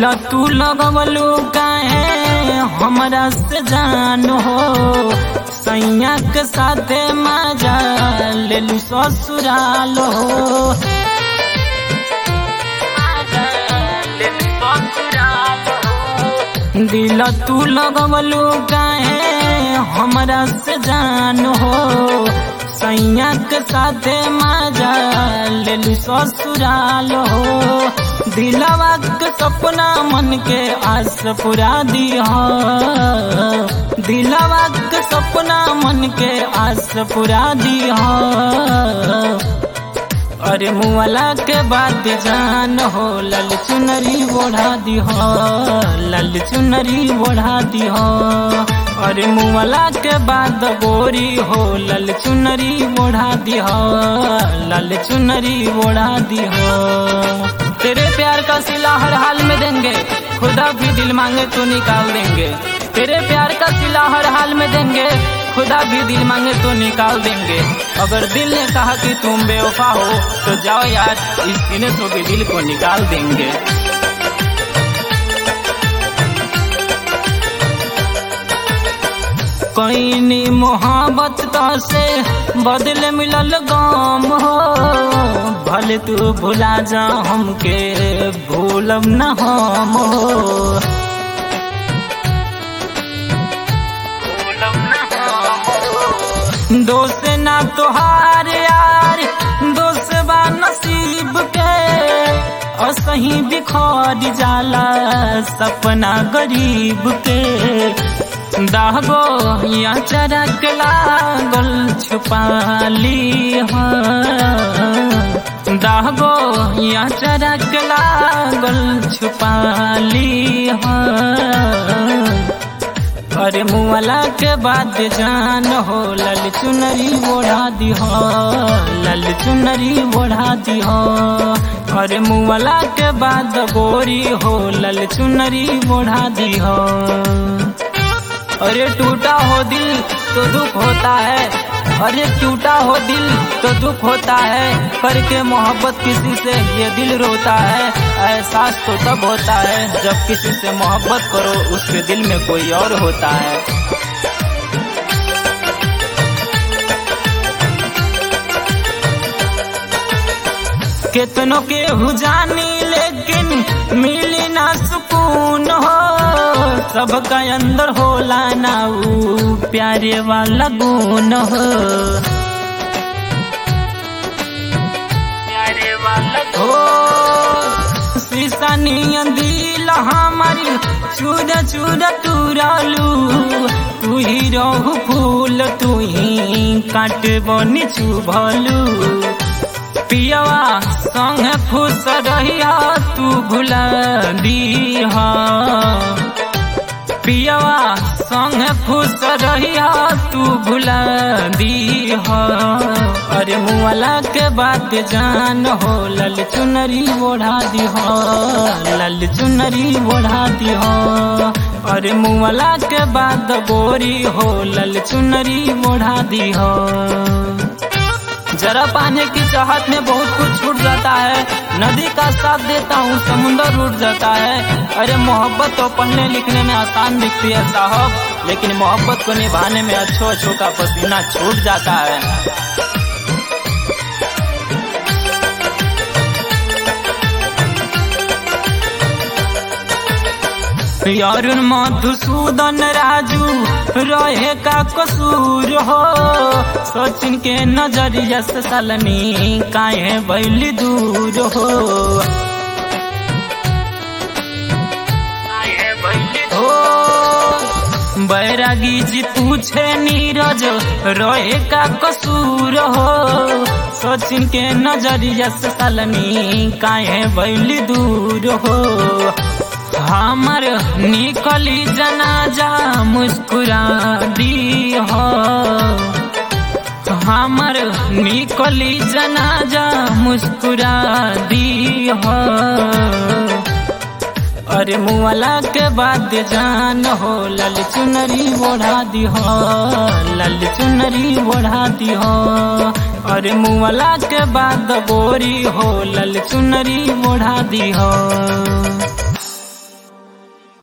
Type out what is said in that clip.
दिल तू लगवलू काहे हमरा से जान हो सैया के साथे मजा लेलू ससुराल हो दिल तू लगवलू काहे हमरा से जान हो सैया के साथे मजा लेलू ससुराल हो दिलवा के सपना मन के आस पुरा दिया दिलवा के सपना मन के आस पुरा दिया अरे मुआला के बाद जान हो लल चुनरी ओढ़ा दिह लल चुनरी ओढ़ा दिह अरे मुआला के बाद गोरी हो लल चुनरी ओढ़ा दिह लल चुनरी ओढ़ा दिह तेरे प्यार का सिला हर हाल में देंगे खुदा भी दिल मांगे तो निकाल देंगे तेरे प्यार का सिला हर हाल में देंगे खुदा भी दिल मांगे तो निकाल देंगे अगर दिल ने कहा कि तुम बेवफा हो तो जाओ यार इस सीने तो भी दिल को निकाल देंगे कईनी मोहब्बत तो से बदले मिलल गाम हो भले तू भुला जा हमके भूलब न हम हो दोस्त ना तोहार यार दोस्त बा नसीब के असही बिखर जाला सपना गरीब के दागो या चरक लागल छुपाली दागो या चरक लागल छुपाली अरे मुआला के बाद जान हो लल चुनरी ओढ़ा दिह लल चुनरी ओढ़ा दिह अरे मुआला के बाद गोरी हो लल चुनरी ओढ़ा दिह अरे टूटा हो दिल तो दुख होता है अरे टूटा हो दिल तो दुख होता है करके मोहब्बत किसी से ये दिल रोता है एहसास तो तब होता है जब किसी से मोहब्बत करो उसके दिल में कोई और होता है कितनों के हुजानी लेकिन मिली ना सुकून हो सबका अंदर होला ना ऊ प्यारे वाला गुण हो प्यारे वाला हो शीशा दिल हमारी चूर चूर तुरालू तू ही रहू फूल तू ही काट बनी चुभलू पियवा संग फूस रहिया तू भुला दीहा पियवा संग फूस रहिया तू भुला दीहा अरे मुआला के बात जान हो लल चुनरी ओढ़ा दिह लल चुनरी ओढ़ा दिह अरे मुआला के बाद गोरी हो लल चुनरी ओढ़ा दिह जरा पाने की चाहत में बहुत कुछ छूट जाता है नदी का साथ देता हूँ समुंदर उठ जाता है अरे मोहब्बत तो पढ़ने लिखने में आसान दिखती है साहब लेकिन मोहब्बत को निभाने में अच्छो अच्छो का पसीना छूट जाता है यारुन मधुसूदन राजू रहे का कसूर हो सचिन के नजरिया से सलनी काहे बैली दूर हो बैरागी जी पूछे नीरज रोए का कसूर हो सचिन के नजरिया से सलनी काहे बैली दूर हो हमर निकली जनाजा मुस्कुरा दी हो हमर निकली जनाजा मुस्कुरा दी हो अरे मुआला के बाद जान हो लल चुनरी ओढ़ा दी हो लल चुनरी ओढ़ा दी हो अरे मुआला के बाद गोरी हो लल चुनरी ओढ़ा दी हो